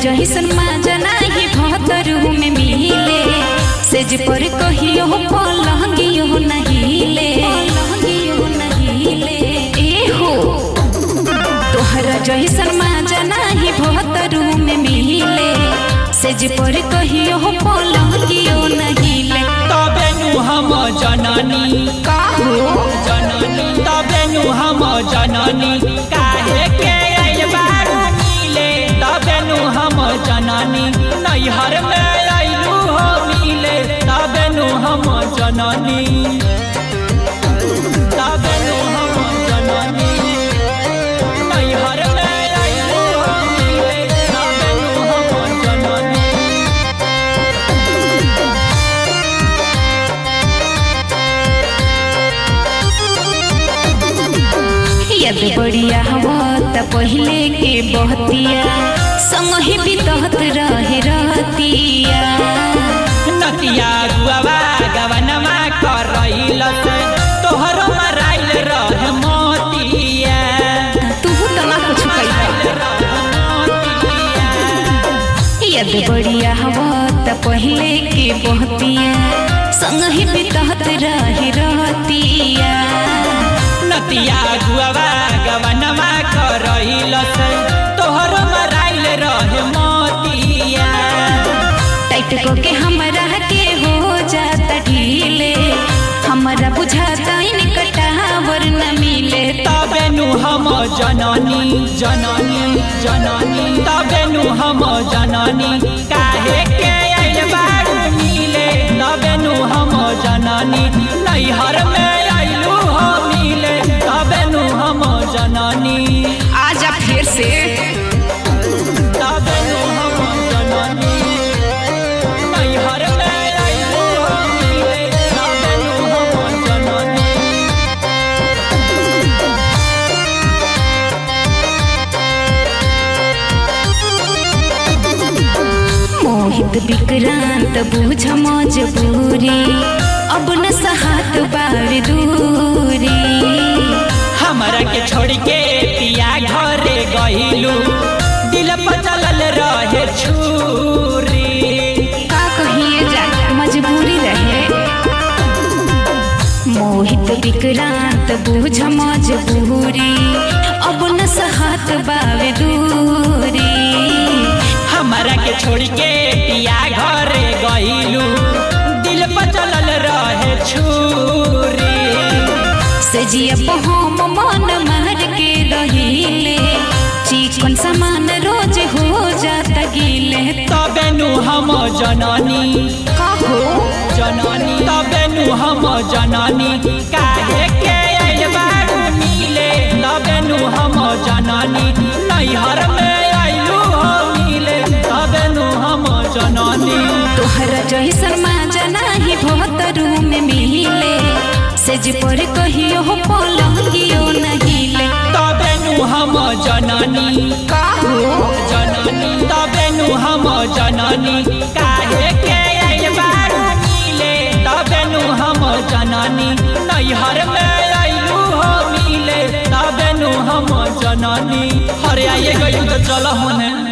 जहिसन माजा नाही भतरू में मिले सेज पर कहियो पलंगियो नहिले पलंगियो नहिले ए हो तोहरा जहिसन माजा नाही भतरू में मिले सेज पर कहियो पलंगियो नहिले तबे नु हम जननी का हो जननी तबे नु हम जननी काहे के आइल बारू मिले तबे नु हम जननी नैहर में आइलू हो मिले तबे नु हम जननी तबे नु हम जननी नैहर में आइलू हो मिले तबे नु हम जननी यद बढ़िया हवा त पहिले के बहतिया संग ही बितहत रहे रहतिया नतिया गुआवा गवनमा करैलस तोहरो मराइल रह मोतिया तू त ना कुछ कइला यद बढ़िया हवा त पहिले के बहतिया संग ही बितहत रहे रहतिया नतिया गुआवा गवनमा करैलस तोहरो मराइल रह मोतिया टाइट को के हमरा के हो जाता ढीले हमरा बुझाता इन कटावर न मिले तबे नु हम जननी जननी जननी तबे नु हम जननी काहे के आइल बारू मिले तबे नु हम जननी नैहर में आइलू हो मिले तबे नु हम जननी आजा फिर से तबे नु हम जननी नैहर में आइलू हो मिले तबे नु हम जननी मोहित विक्रांत बुझ मजबूरी अब न सहात बार दूरी हमरा के छोड़ के पिया घरे गइलू दिल पर चलल रहे छुरी का कहिए जा मजबूरी रहे मोहित विक्रांत बुझ मजबूरी अब न सहात बार दूरी हमरा के छोड़ के पिया घरे गइलू दिल पर चलल रहे छुरी सजिया हम मन मार के रहिले चिकन सामान रोज हो जाता गिले तबे नु हम जननी कहो जननी तबे नु हम जननी काहे के आइल बारू मिले तबे नु हम जननी नैहर में आइलू हो मिले तबे नु हम जननी तोहरा जैसन माजा नाही भतरू में मिले सेज पर कहियो पलंगियो नहिले तबे नु हम जननी काहो जननी तबे नु हम जननी काहे के आइल बारू मिले तबे नु हम जननी नैहर में आइलू हो मिले तबे नु हम जननी हरे आइए गइल तो चल होने